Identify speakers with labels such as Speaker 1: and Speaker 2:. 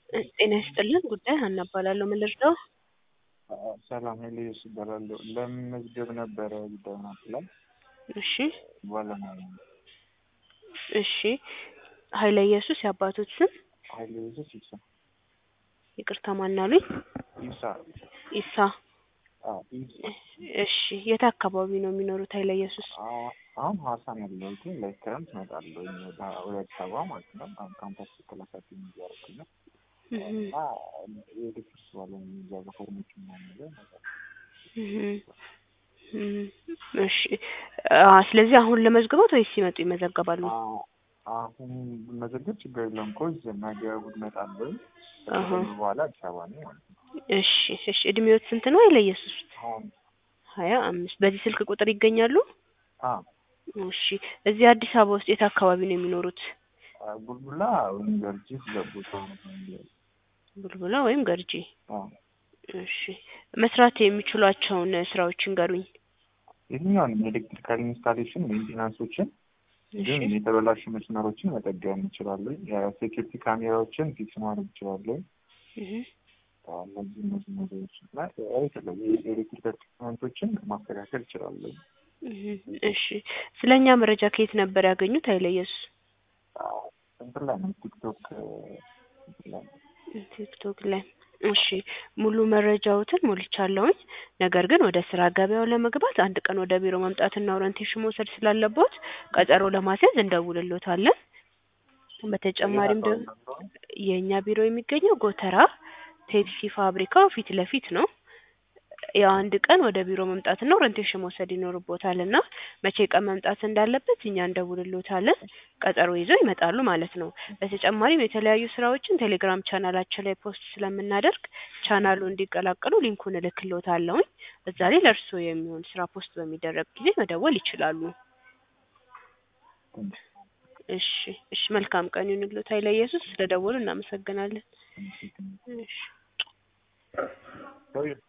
Speaker 1: ጤና ይስጥልን ጉዳይ ሀና እባላለሁ ምን ልርዳው
Speaker 2: ሰላም ሄሊዮስ እባላለሁ። ለመመዝገብ ነበረ ጉዳዩን አፕላይ
Speaker 1: እሺ
Speaker 2: ባለሙያ ነኝ።
Speaker 1: እሺ ኃይለ ኢየሱስ የአባቶት ስም
Speaker 2: ኃይለ ኢየሱስ ይሳ
Speaker 1: ይቅርታ ማን አሉኝ
Speaker 2: ይሳ
Speaker 1: ኢሳ
Speaker 2: አዎ ይሳ
Speaker 1: እሺ የት አካባቢ ነው የሚኖሩት ኃይለ ኢየሱስ
Speaker 2: አ- አሁን ሀዋሳ ነው ያለሁት ላይ ክረምት እመጣለሁ ወደ ወደ አዲስ አበባ ማለት ነው። አሁን ካምፓስ ክላሳት እያደረኩኝ ነው
Speaker 1: እህ
Speaker 2: እና የድፍርስ ባለሙያ እዛ በፎርሞች ምናምን ነገር እመጣለሁ።
Speaker 1: እህ እህ እሺ አ ስለዚህ አሁን ለመዝግቦት ወይስ ሲመጡ ይመዘገባሉ
Speaker 2: አ- አሁን መዘገብ ችግር የለውም እኮ ነገ እሑድ እመጣለሁ።
Speaker 1: አሀ።
Speaker 2: ከዛ በኋላ አዲስ አበባ ነኝ ማለት ነው።
Speaker 1: እሺ እሺ እድሜዎት ስንት ነው ኃይለ ኢየሱስ
Speaker 2: አሁን
Speaker 1: ሀያ አምስት በዚህ ስልክ ቁጥር ይገኛሉ
Speaker 2: አ
Speaker 1: እሺ እዚህ አዲስ አበባ ውስጥ የት አካባቢ ነው የሚኖሩት
Speaker 2: አ- ቡልቡላ ወይም ገርጂ ሁለት ቦታ ነው የሚለው።
Speaker 1: ቡልቡላ ወይም ገርጂ
Speaker 2: አዎ
Speaker 1: እሺ መስራት የሚችሏቸውን ስራዎች ይንገሩኝ
Speaker 2: የትኛውንም የኤሌክትሪካል ኢንስታሌሽን ሜንቴናንሶችን
Speaker 1: እሺ
Speaker 2: እንዲሁም የተበላሹ መስመሮችን መጠገን እንችላለን። የሴኪሪቲ ካሜራዎችን ፊክስ ማድረግ እንችላለን።
Speaker 1: እህ
Speaker 2: እነዚህ እነዚህ ነገሮች እና የተለያዩ የኤሌክትሪካል ኢኩፕመንቶችን ማስተካከል እንችላለን።
Speaker 1: እህ እሺ ስለኛ መረጃ ከየት ነበር ያገኙት ኃይለ ኢየሱስ
Speaker 2: አዎ፣ እንትን ላይ ነው ቲክቶክ እንትን ላይ ነው።
Speaker 1: ቲክቶክ ላይ እሺ ሙሉ መረጃዎትን ሞልቻለሁኝ። ነገር ግን ወደ ስራ ገበያው ለመግባት አንድ ቀን ወደ ቢሮ መምጣትና ኦሪንቴሽን መውሰድ ስላለቦት ቀጠሮ ለማስያዝ እንደውልሎታለን። በተጨማሪም ደግሞ የእኛ ቢሮ የሚገኘው ጎተራ ፔፕሲ ፋብሪካው ፊት ለፊት ነው። ያው አንድ ቀን ወደ ቢሮ መምጣትና ኦሪንቴሽን መውሰድ ይኖርቦታል እና መቼ ቀን መምጣት እንዳለበት እኛ እንደውልሎታለን። ቀጠሮ ይዘው ይመጣሉ ማለት ነው። በተጨማሪም የተለያዩ ስራዎችን ቴሌግራም ቻናላችን ላይ ፖስት ስለምናደርግ ቻናሉ እንዲቀላቀሉ ሊንኩን እልክሎታለሁኝ። እዛ ላይ ለእርስዎ የሚሆን ስራ ፖስት በሚደረግ ጊዜ መደወል ይችላሉ። እሺ እሺ መልካም ቀን ይሁንልዎት ኃይለ ኢየሱስ ስለደወሉ እናመሰግናለን። እሺ
Speaker 2: ሰውዬው